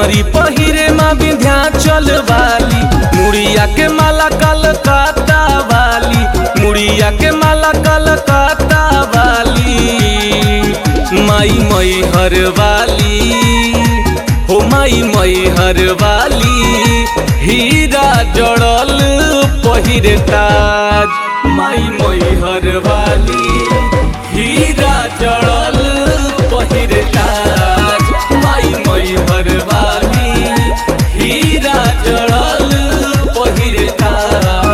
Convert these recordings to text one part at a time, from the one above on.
चुनरी पहिरे माँ विंध्याचल वाली मुड़िया के माला कलकत्ता वाली मुड़िया के माला कलकत्ता वाली माई मई हर वाली हो माई मई हर वाली हीरा जड़ल पहिरे ताज माई मई हर वाली हीरा जड़ल पहिरे ताज माई मई हर वाली हीरा जड़ल पहिरे ताज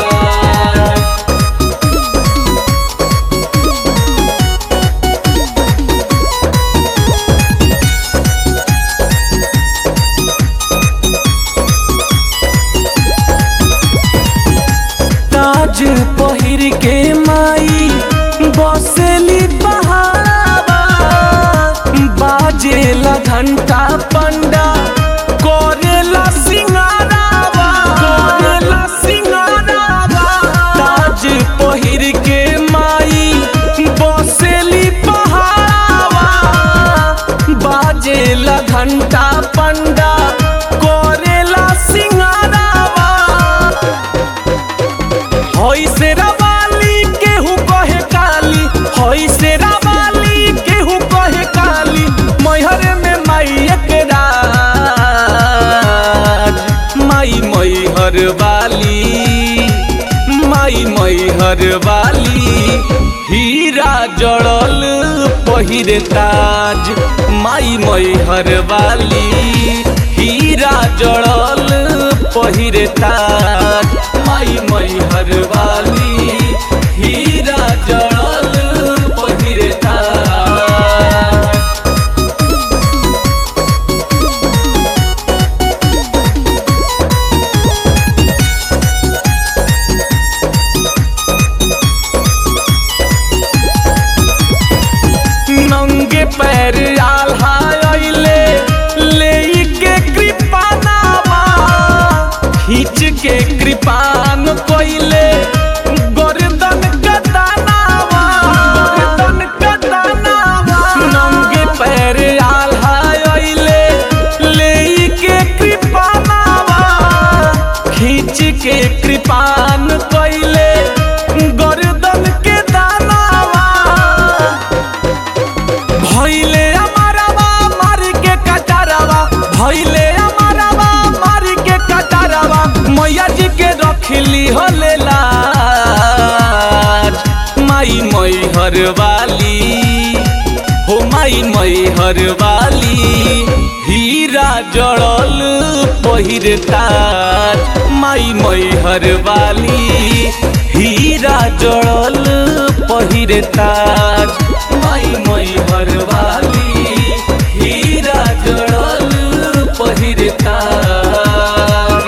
ताज पहिर के माई बसेली बहावा बाजेला घंटा पंडा करेला सिंगारावा करेला सिंगारावा ताज पहिर के माई बसेली बहावा बाजेला घंटा पंडा करेला सिंगारावा हई से रवाली केहू कहे काली हई से रवाली केहू कहे काली मैहर में माई के राज माई मैहर वाली माई मैहर वाली हीरा जड़ल पहिरे ताज माई मैहर वाली हीरा जड़ल पहिरे ताज माई मैहर वाली हीरा जड़ल पहिरे ताज नंगे पैर आल्हा अइले ले के कृपानावा खींच के कृपान कोइले गर्दन कदानावा गर्दन कदानावा नंगे पैर आल्हा अइले ले के कृपानावा खींच के कृपान कोइले गर्दन के दानावा भैले अमरवा मार के कटारवा भैले अमरवा मार के कटारवा मैया जी के रखली होले लाज माई मई हर वाली हो माई मई हर वाली हीरा जड़ल पहिरे ताज माई मई हर वाली हीरा जड़ल पहिरे ताज माई मई हर वाली हीरा जड़ल पहिरे ताज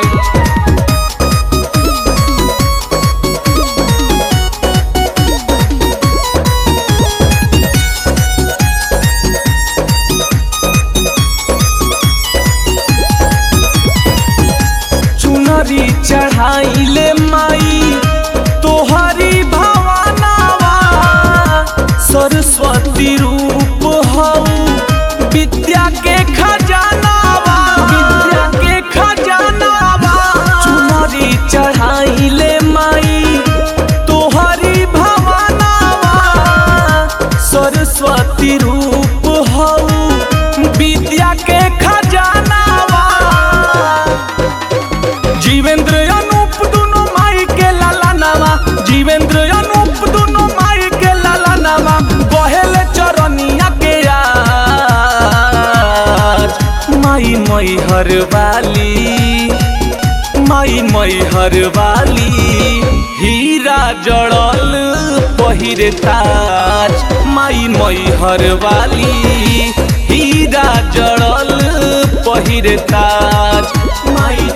चुनरी चढ़ाइले माई तोहरी भवानावा सरस्वती रूप हऊ विद्या के खजानावा विद्या के खजानावा चुनरी चढ़ाइले माई तोहरी भवानावा सरस्वती रूप हऊ विद्या के खजानावा जीवेंद्र अनूप दुनो माई के लाला नामा जीवेंद्र अनूप दुनो माई के लाला नामा बहेल चरनिया के आज माई मई हर वाली माई मई हर वाली हीरा जड़ल पहिरे ताज माई मई हर वाली हीरा जड़ल पहिरे ताज माई